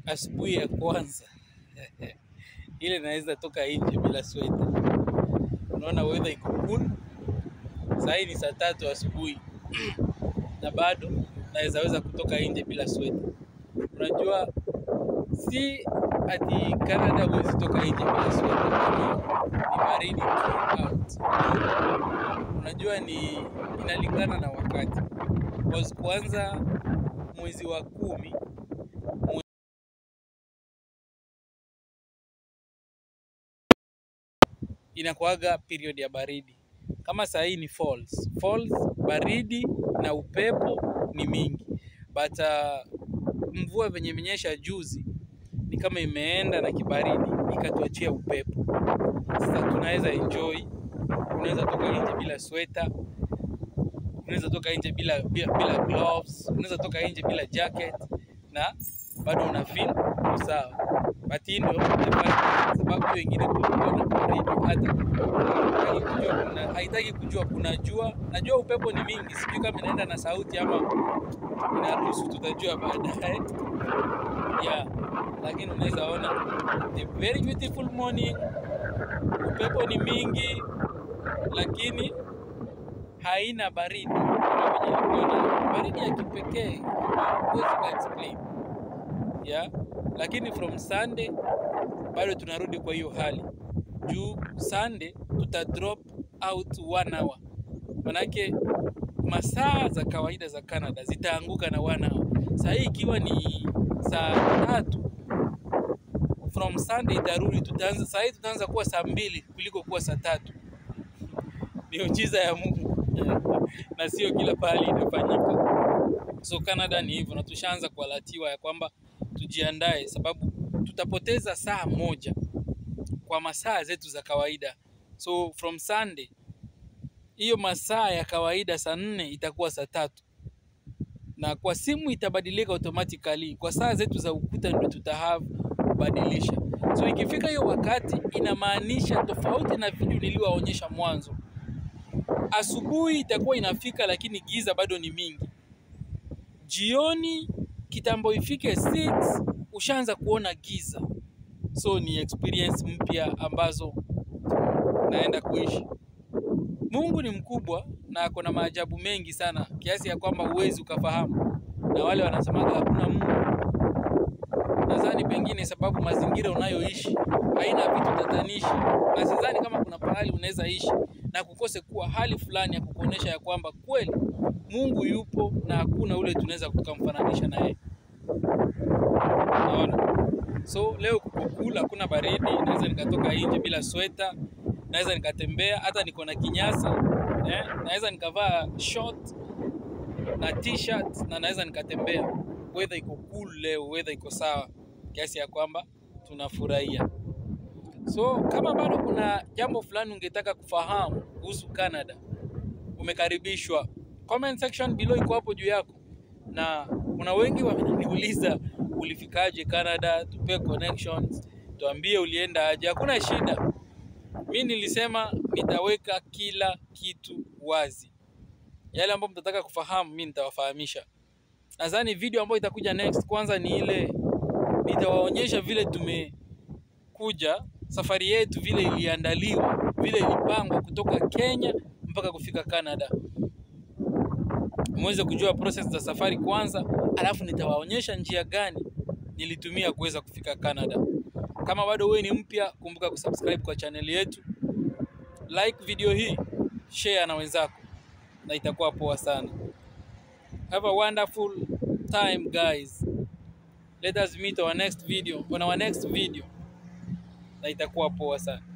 asubuhi ya kwanza ile naweza toka nje bila sweta. Unaona weather iko cool. Saa hii ni saa tatu asubuhi na bado naweza weza kutoka nje bila sweta. Unajua si ati Canada huwezi toka nje bila sweta, kama ni baridi throughout. Unajua ni inalingana na wakati. Because kuanza mwezi wa kumi inakuaga period ya baridi. Kama saa hii ni falls. Falls baridi na upepo ni mingi, but uh, mvua venye imenyesha juzi ni kama imeenda na kibaridi ikatuachia upepo. Sasa tunaweza enjoy, unaweza toka nje bila sweta, unaweza toka nje bila, bila, bila gloves, unaweza toka nje bila jacket na bado una feel sawa. But hii ndio sababu wengine kulikuwa na baridi, hata haitaki kujua kuna, haitaki kujua kuna jua. Najua upepo ni mingi, sijui kama inaenda na sauti ama inaruhusu, tutajua baadaye yeah. Lakini unaweza ona a very beautiful morning, upepo ni mingi, lakini haina baridi kama venye ilikuwa na baridi ya kipekee ambayo huwezi ka explain yeah. Lakini from Sunday bado tunarudi kwa hiyo hali juu Sunday tuta drop out one hour, manake masaa za kawaida za Canada zitaanguka na one hour. Saa hii ikiwa ni saa tatu from Sunday itarudi, tutaanza saa hii tutaanza kuwa saa mbili kuliko kuwa saa tatu. Miujiza ya Mungu na sio kila pahali inafanyika. So Canada ni hivyo, na tushaanza kualatiwa ya kwamba tujiandae, sababu tutapoteza saa moja kwa masaa zetu za kawaida. So from Sunday hiyo masaa ya kawaida saa nne itakuwa saa tatu na kwa simu itabadilika automatically. Kwa saa zetu za ukuta ndio tutahave kubadilisha. So ikifika hiyo wakati, inamaanisha tofauti na video niliwaonyesha mwanzo, asubuhi itakuwa inafika, lakini giza bado ni mingi. Jioni kitambo ifike 6 ushaanza kuona giza. So ni experience mpya ambazo naenda kuishi. Mungu ni mkubwa na ako na maajabu mengi sana kiasi ya kwamba huwezi ukafahamu, na wale wanasemaga hakuna Mungu, nadhani pengine sababu mazingira unayoishi haina vitu tatanishi, na sidhani kama kuna pahali unaweza ishi na kukose kuwa hali fulani ya kukuonesha ya kwamba kweli Mungu yupo na hakuna ule tunaweza tukamfananisha na yeye. Unaona? So leo kuko cool, hakuna baridi, naweza nikatoka nje bila sweta, naweza nikatembea hata niko na kinyasa eh, naweza nikavaa short na t-shirt na naweza nikatembea. Weather iko cool leo, weather iko sawa kiasi ya kwamba tunafurahia. So kama bado kuna jambo fulani ungetaka kufahamu kuhusu Canada, umekaribishwa. Comment section below iko hapo juu yako, na kuna wengi wameniuliza ulifikaje Canada, tupe connections, tuambie ulienda aje. Hakuna shida, mi nilisema nitaweka kila kitu wazi. Yale ambayo mtataka kufahamu, mi nitawafahamisha. Nadhani video ambayo itakuja next, kwanza ni ile nitawaonyesha vile tumekuja, safari yetu vile iliandaliwa, vile ilipangwa kutoka Kenya mpaka kufika Canada, muweze kujua process za safari kwanza, alafu nitawaonyesha njia gani nilitumia kuweza kufika Canada. Kama bado wewe ni mpya, kumbuka kusubscribe kwa channel yetu, like video hii, share na wenzako, na itakuwa poa sana. Have a wonderful time guys. Let us meet our next video, on our next video, na itakuwa poa sana.